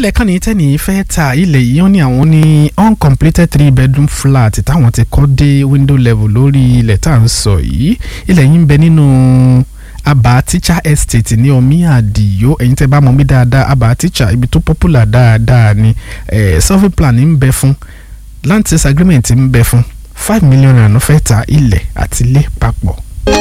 ilẹ̀ kan ní tẹ́nì fẹ́ ta ilẹ̀ yìí wọ́n ní àwọn ní uncompleted three bedroom flat táwọn ti kọ́ dé window level lórí ilẹ̀ tá à ń sọ yìí ilẹ̀ yìí ń bẹ nínú aba teacher estate ní omi àdìyó ẹ̀yin tẹ́ bá mọ̀ mí dáadáa aba teacher ibi tó popular dáadáa ni eh, survey plan ń bẹ fún land sales agreement ń bẹ fún five million naira fẹ́ ta ilẹ̀ àti ilé papọ̀.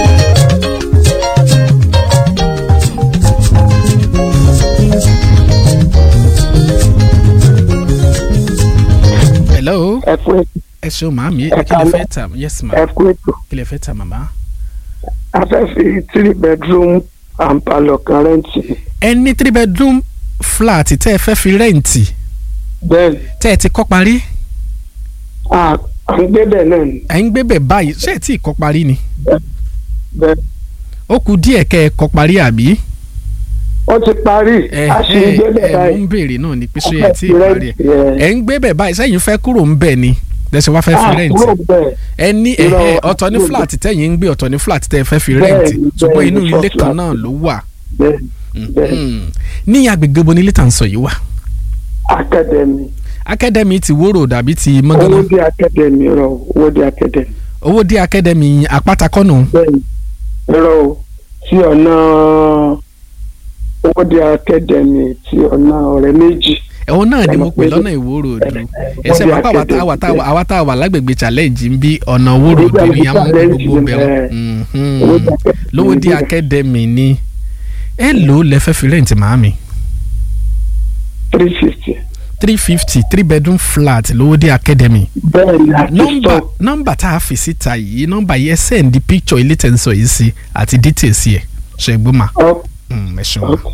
hello ẹ kú ètò ẹ ṣeun màámi Ẹ kí lè káalẹ́. fẹ́ tà yes ma ẹ kú ètò kí lè fẹ́ tà màmá. a fẹ́ fi three bedroom and parlour kan rẹ́ǹtì ẹ ní three bedroom flat tẹ́ ẹ fẹ́ fi rẹ́ǹtì bẹ́ẹ̀ tẹ́ ẹ ti kọ́ parí à à ń gbé bẹ́ẹ̀ náà ni ẹ̀ ń gbé bẹ̀ báyìí ṣé ẹ tí ì kọ́ parí ni bẹ́ẹ̀ ó kù díẹ̀ kẹ́ ẹ kọ́ parí àbí. ó ti parí ẹ a sì ń gbé ẹ bẹ́ẹ̀ ẹ mò báyìí ń béèrè náà ni pé ṣé A ẹ fẹ́ tí fi ì parí ẹ rẹ́ǹtì, ẹ. ẹ̀ ń gbé bẹ̀ báyìí sẹ́yìn fẹ́ kúrò ń bẹ̀ ni lẹ́sẹ̀ wá fẹ́ fi à rẹ́ǹtì kúrò bẹ́ẹ̀ ẹ ní Irọ́, ẹ̀hẹ́ ọ̀tọ̀ ní kúrò flat tẹ́yìn ń gbé ọ̀tọ̀ ní flat tẹ́ ẹ fẹ́ fi Bẹ́ẹ̀ rẹ́ǹtì ni, ṣùgbọ́n bẹ́ẹ̀ inú ni, ilé first kan flat. náà ló wà bẹ́ẹ̀ bẹ́ẹ̀ Mhm. ní agbègbè bo ni ilé tà ń sọ yìí wà academy academy ti wóró dàbí ti mọ́gánná owó dé academy rọ owó dé academy owó dé academy àpáta kọ́nù bẹ́ẹ̀ ni rọ o tí ọ̀nà owó dé academy tí ọ̀nà ọ̀rẹ́ méjì ẹ̀wọ̀n náà ni Ọ̀nà mo pè méjì. lọ́nà ìwóró òdu Ẹ- ẹsẹ̀ Owódé pápá àwa tá- àwa tá- Academy. àwa tá a wà lágbègbè challenge ń bí ọ̀nà ìwóró òdu Owódé ni a mú Challenge gbogbo ni, bẹ̀rù ẹ. Owódé Academy lówó dé níbẹ̀. academy ni ẹ lò ó lẹ́fẹ́ fi rẹ́ǹtì màámi three fifty three fifty three bedroom flat lówó dé academy bẹ́ẹ̀ ni àti nọ́mbà stock nọ́mbà tá a fi síta yìí nọ́mbà yìí ẹ send picture ilé tẹ̀ ń sọ yìí sí àti details yẹ ṣe gbó ma up Mm, ẹ ṣeun. up.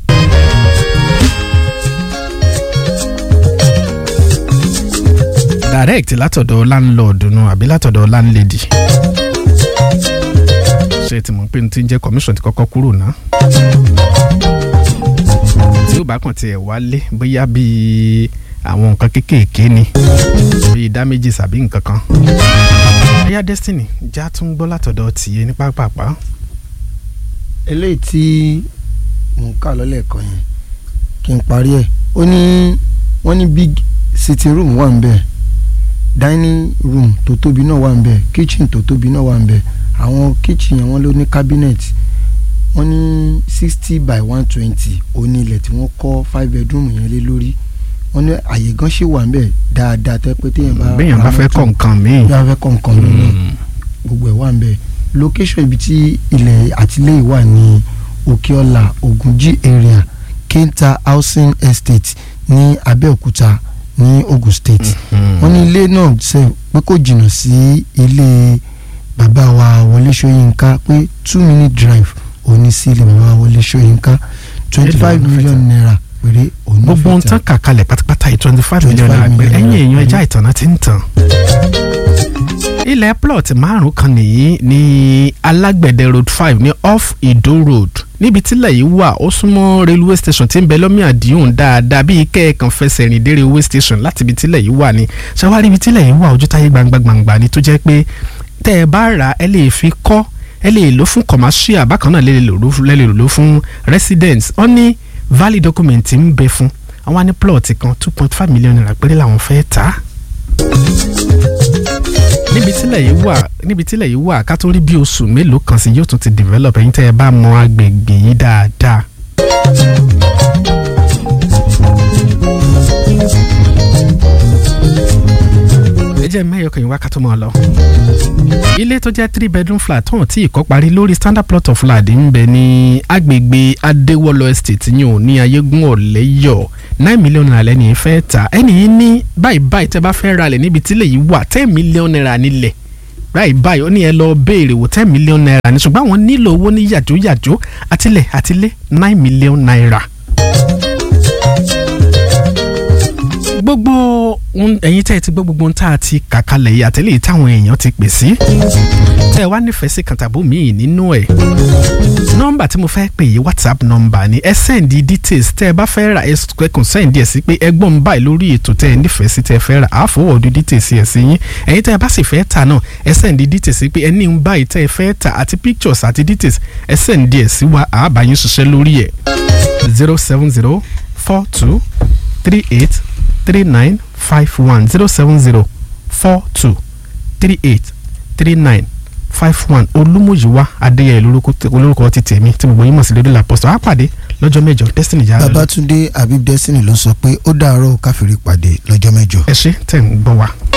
direct látọ̀dọ̀ landlord nu àbí látọ̀dọ̀ landlady. ṣé tí mo ń pè ní tí ń jẹ́ commission ti kọ́kọ́ kúrò ná. tí ó bá kàn tiẹ̀ wálé bóyá bíi àwọn nǹkan kéékèèké ni bíi damages àbí nǹkan kan. ẹ̀yà destiny já tún gbọ́ látọ̀dọ̀ tìyẹ ní pápápá. eléyìí tí mò ń kà lọ́lẹ̀ kan yẹn kí n parí ẹ̀ ó ní wọ́n ní big sitting room wà ń bẹ̀ dining room tó tóbi náà wà ń bẹ̀ kitchen tó tóbi náà wà ń bẹ̀ àwọn kitchen yẹn wọ́n ló ní cabinet wọ́n ní sixty by one twenty òní ilẹ̀ tí wọ́n kọ́ five bedroom yẹn lé lórí wọ́n ní àyè gan ṣì wà ń bẹ̀ dáadáa tẹ́ pé téèyàn bá béèyàn bá fẹ́ kọ́ nǹkan míì. bí wọ́n fẹ́ kọ́ nǹkan lọ́nà gbogbo ẹ̀ wà ń bẹ̀ location ibi tí ilẹ̀ àtìlẹ́yìn wà ní òkèọ́lá ogunji area kenta housing estate ní abẹ́òkúta ní ogun state wọ́n ní ilé náà ṣe pé kò jìnnà sí ilé bàbá wa wọlé ṣóyínká pé two minute drive òní sí ilé bàbá wa wọlé ṣóyínká twenty five Èló ló fẹ́ million tà? naira péré òní gbogbo ohun fẹ́ tán tà. kà kalẹ̀ pátápátá yìí twenty five million 25 naira pé million ẹ̀yìn èèyàn naira. ẹja ìtànà ti ń tàn. ilẹ̀ plot márùn kan nìyí ní alágbẹ̀dẹ road five ní off Ìdó road níbi tílẹ̀ yìí wà ó súnmọ́ railway station tí ń bẹ lọ́mí àdìhùn dáadáa bíi kẹ́ẹ̀kan fẹsẹ̀ rìn dé railway station láti ibi tílẹ̀ yìí wà ní ṣàwárí ibi tílẹ̀ yìí wà ojú táyé gbangba gbangba ni tó jẹ́ pé tẹ́ ẹ bá rà ẹ lè fi kọ́ ẹ lè lò fún commercial bákan náà lè lè lò fún- lè lè lò fún residence wọ́n ní valid document ń bẹ fún àwọn á ní plot kan two point five million naira péré làwọn fẹ́ tà á níbi tílẹ̀ yìí wà níbi tílẹ̀ yìí wà ká tó rí bí oṣù mélòó kan sí yóò tún ti develop ẹ̀yin tẹ́ ẹ bá mọ agbègbè yìí dáadáa. ẹ jẹ́ mẹ́yọ̀ kan ìwá ká tó mọ̀ ọ́ lọ. ilé tó jẹ́ three bedroom flat tó hàn tí ìkọ́ parí lórí standard plot of land ń bẹ ní agbègbè adéwọlọ estate yìí ò ní ayégún ọ̀lẹ́yọ̀ nine million naira lẹ́ni fẹ́ ta ẹni yìí ní báyìí báyìí tẹ́ bá fẹ́ ra lẹ̀ níbi tílẹ̀ yìí wà ten million naira nílẹ̀ báyìí báyìí ó ní ẹ lọ béèrè wò ten million naira ní ṣùgbọ́n àwọn nílò owó ní yàjóyàjó àtilẹ̀ àtilé nine million naira. gbogbo ohun- ẹ̀yin tẹ́ ẹ ti gbọ́ gbogbo ohun tá a ti kà kalẹ̀ yìí àtẹ̀lé yìí táwọn èèyàn ti pè sí tẹ́ ẹ wá nífẹ̀ẹ́ sí kàntàbó míì nínú ẹ̀ nọ́mbà tí mo fẹ́ pè yìí whatsapp nọ́mbà ni ẹ sẹ́ndì details tẹ́ ẹ bá fẹ́ ra ẹ kàn sẹ́ndì ẹ̀ sí pé ẹgbọ́n mi báyìí lórí ètò tẹ́ ẹ nífẹ̀ẹ́ sí tẹ́ ẹ fẹ́ ra àfọwọ́dù details ẹ̀ sí yín ẹ̀yin tẹ́ ẹ bá sì fẹ́ tà náà ẹ sẹ́ndì details sí pé ẹ ní ń báyìí tẹ́ ẹ fẹ́ tà àti pictures àti details ẹ sẹ́ndì ẹ̀ sí wa àbáyín ṣiṣẹ́ lórí ẹ̀ zero seven zero four two three eight three nine five one zero seven zero four two three eight three nine five one olúmọ̀yíwá adéyẹ olórúkọ ti tèmi tí gbogbo yín mọ̀ sí lédè làpọ̀sọ̀ á pàdé lọ́jọ́ mẹ́jọ destiny jà lọ́dún. babatunde habib destiny ló sọ pé ó dàárọ̀ káfíńrí pàdé lọ́jọ́ mẹ́jọ. ẹ ṣé tẹ̀ ń gbọ́ wa.